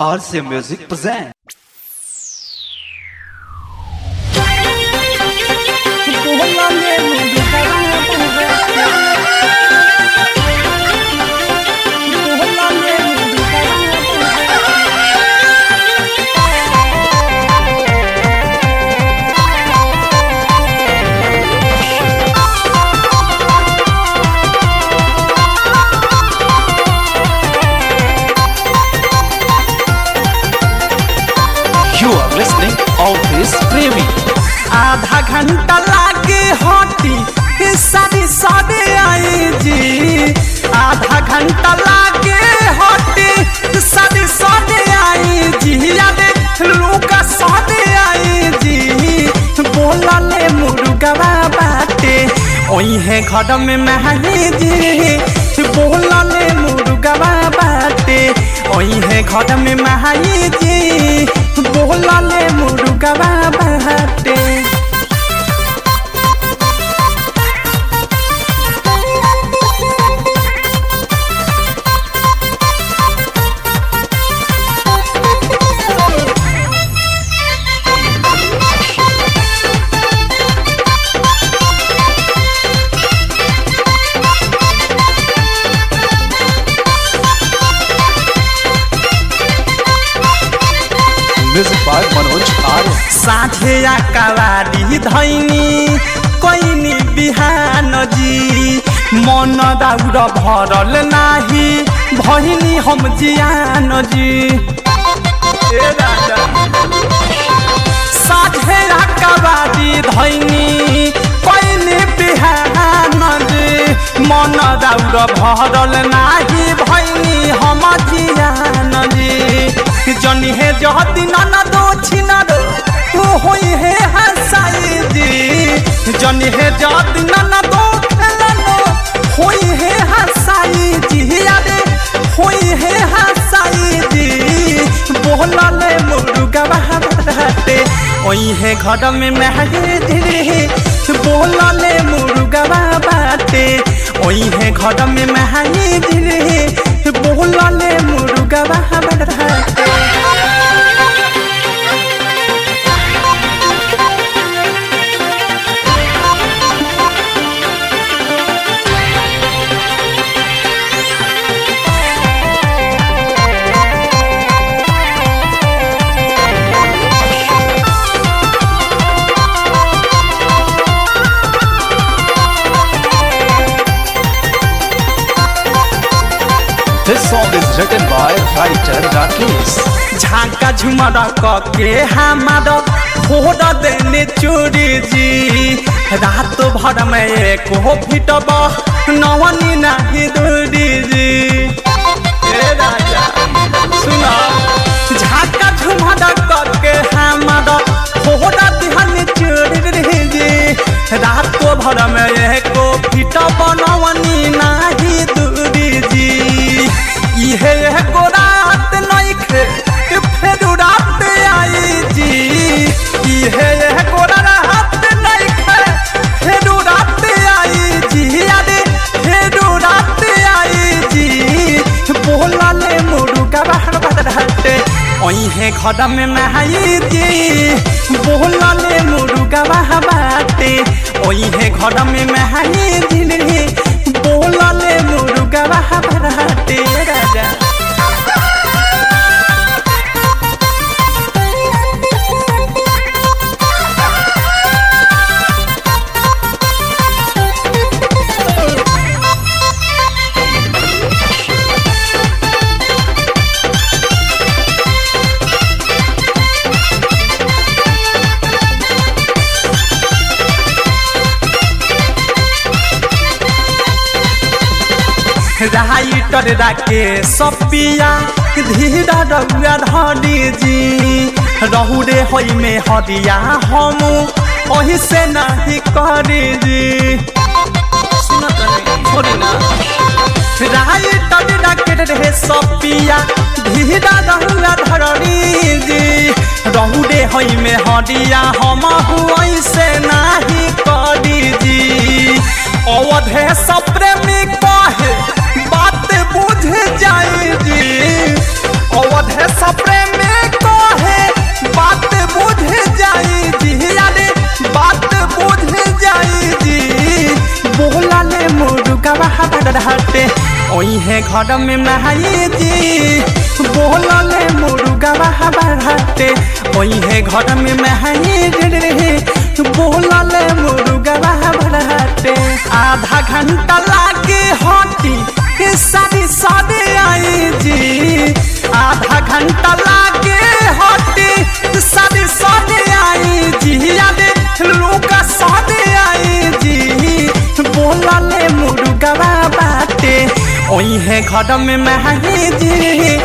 RC Music present. You are listening Office Premi. आधा घंटा लागे हटी सारी सारे आई जी आधा घंटा लागे हटी सारी सारे आई जी याद लूका सारे आई जी बोला ले मुर्गवा बाटे ओही है घर में महली जी बोला ले मुर्गवा बाटे ओही है घर में महली जी बोला ले मुर्गवा बाटे Music by Manoj Arya. साझे कवारी धैनी कैनी बिहान जी मन दाउर भरल नाही भैनी हम जियान जी ए राजा साझे कवारी धैनी कैनी बिहान जी मन दाउर भरल नाही भैनी हम जियान जी जनी हे जहती नाना दो छिनारो तू होई हे हसाई जी जनी हे जहती नाना दो खेलनो होई हे हसाई जी यारे होई हे हसाई जी बोला ले मुर्गा बहाते ओई हे घर में महगे धीरे बोला ले मुर्गा बाटे ओई हे घर में महगे धीरे बोला ले मुर्गा बाटे This song is written by writer Rakesh. झाका झुमर के हमार फोड़ देने चोरी जी रात भर में एक हो फिटब नवनी नहीं दूरी जी ए राजा सुना झाका झुमर के हमार फोड़ देने चोरी जी रात भर में एक हो फिटब नवनी नहीं दूरी जी इहे एगो रात नइखे फेर रात आई जी इहे एगो रात नइखे फेर रात आई जी अरे फेर रात आई जी बोला ले मुर्गा बाहर बदरहटे ओहे घर में नहाई जी बोला ले मुर्गा बाहर बाटे ओहे घर में नहाई जी बोला ले मुर्गा बाहर बदरहटे राजा राइटर राके सपिया धीरा रउआ धरी जी रहू रे होई में हरिया हम ओही से नहीं करी जी सुनत नहीं, छोड़ी ना राइटर राके रे सपिया धीरा रउआ धरी जी रहू रे होई में हरिया हम ओही से नहीं करी जी अवधे सप्रेमी कहे बात बुझ जाए जी अवधे सप्रे घर में नहाई जी बोलले मुर्गा बाटे ओहे घर में नहाई रे बोलले मुर्गा बाटे आधा घंटा लागे हटी सारी सारे आई जी आधा घंटा लागे हटी सारी सारे आई जी याद लोग सारे आई जी बोलले मुर्गा बाटे ओहे घर में महही जी